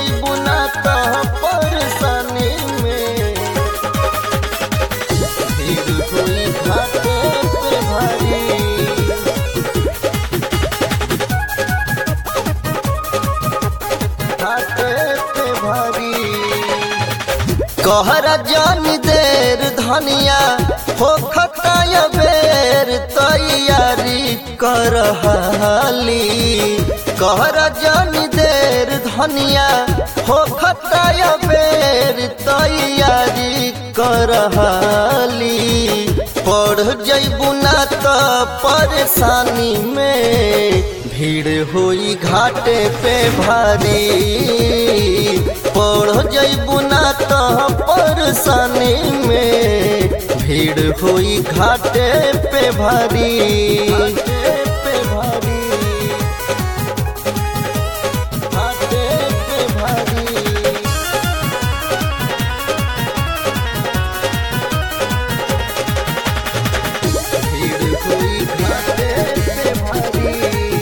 जइबू ना तो परेशानी में भीड़ होई घाटे पे भारी घाटे पे भारी कहर जान देर धनिया हो खताय बेर तैयारी करहाली कहर जान देर धनिया हो खताय बेर तैयारी करहाली पढ़ जइबू ना तो परेशानी में भीड़ होई घाटे पे भारी पढ़ जइबू ना तो परेशानी में भीड़ होई घाटे पे भारी पे भारी घाटे पे भारी भीड़ हुई घाटे पे भारी।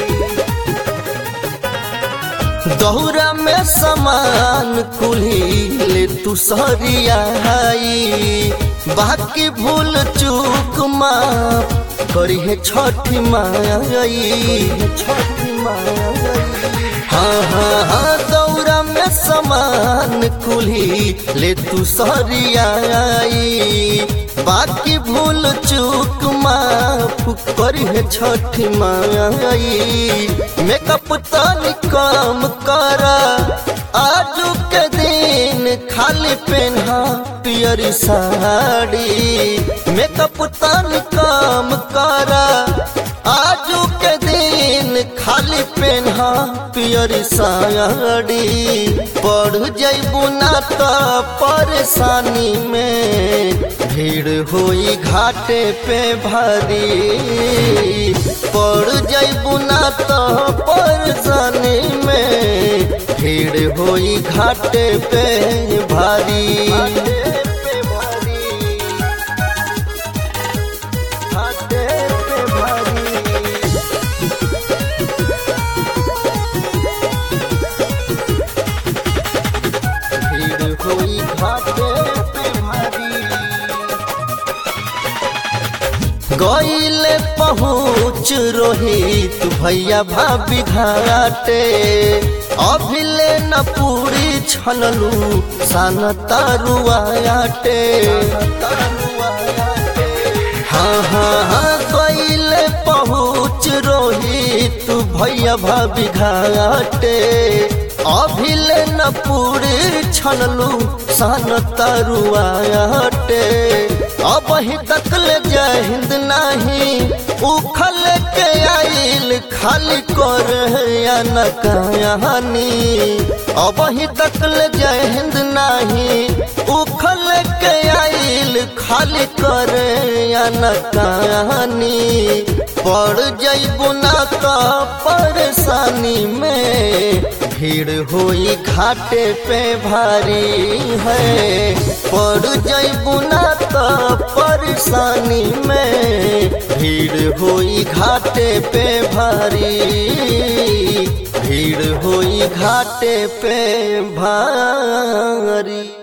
दौरा में समान कुल्ही ले तू सरियाई बाकी भूल चूक माफ करी है छठी माई छठी माई हाँ हाँ हाँ दौरा में समान कुल्ही ले तू सरियाई बाकी भूल चूक माफ करी है छठी माई मेकअप तनी काम कर आजू के दिन खाली पेन्हा पियरी साड़ी मेकअप तनी काम कर आजू के दिन खाली पेन्हा पियरी साड़ी पढ़ जइबू ना तो परेशानी में भीड़ होई घाटे पे भारी पढ़ जइबू ना तो परेशानी में भीड़ होई घाटे पे भारी घाटे पे भारी भीड़ होई घाटे पे भारी गईले पहुँच रोहित भैया भाभी घाटे अभिले न पूरी छनलू सन तरुआटे हाँ हाँ हाँ गईले पहुँच रोहित भैया भाभी घाटे अभिले न पूरी छनलू सन तरुआटे अब ही तक ले जय हिंद नहीं उखल के आइल खाली कर या न कहानी अब ही तक ले जय हिंद नहीं उखल के आइल खाली कर या न कहानी पड़ जइबू ना तो परेशानी में भीड़ होई घाटे पे भारी है पड़ जइबू ना तो परेशानी में भीड़ होई घाटे पे भारी भीड़ होई घाटे पे भारी